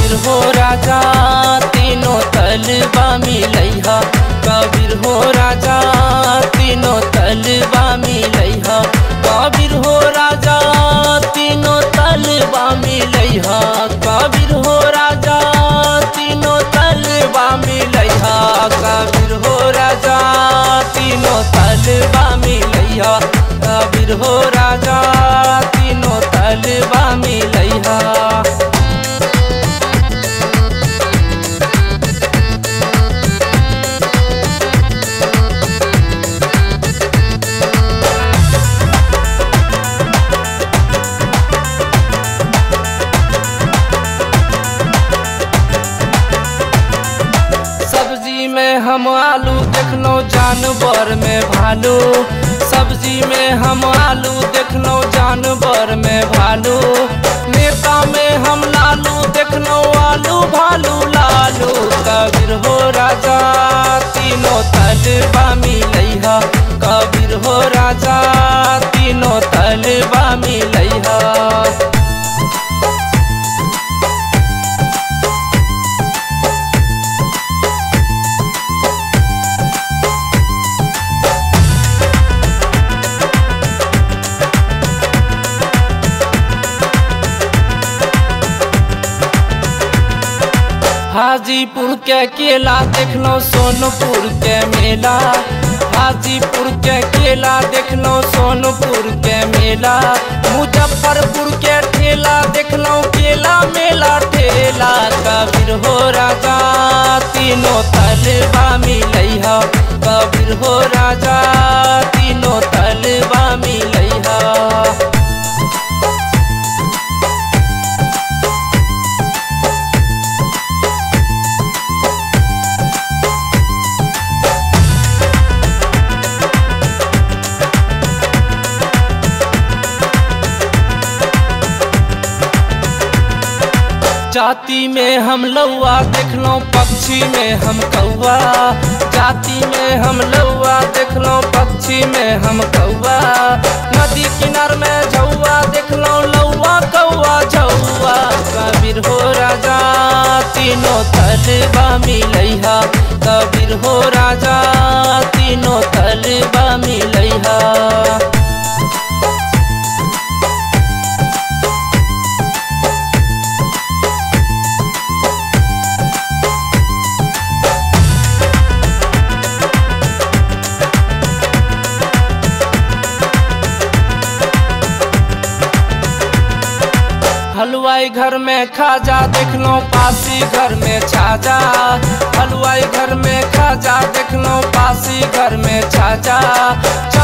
कबीर हो राजा तीनों तलबा मिलैहा कबीर हो राजा तीनों तलबा मिलैहा कबीर हो राजा तीनों तलबा मिलैहा कबीर हो राजा तीनों तलबा मिलैहा कबीर हो राजा तीनों तलबा मिलैहा कबीर हो राजा तीनों तलबा मिलैहा सब्जी में हम आलू देखलो जानवर में भालू सब्जी में हम आलू देखलो जानवर में भालू नेता में हम लालू देखलो आलू भालू लालू कबीर हो राजा तीनों तलबा मिलैहा कबीर हो राजा तीनों तलबा मिलैहा हाजीपुर के केला देखलो सोनपुर के मेला हाजीपुर के केला देखलो सोनपुर के मेला मुजफ्फरपुर के ठेला देखलो केला मेला ठेला कबीर हो राजा तीनों तलबा मिलैहा कबीर हो राजा तीनों तलबा मिलैहा जाति में हम लौआ देखलो पक्षी में हम कौआ जाति में हम लौआ देखलो पक्षी में हम कौआ नदी किनार में झौआ देखलो लौआ कौआ झौआ कबीर हो राजा तीनों तलबा मिलैहा कबीर हो राजा तीनों तलबा मिलैहा हलवाई घर में खाजा देखलो पासी घर में छाजा हलवाई घर में खाजा देखलो पासी घर में छाजा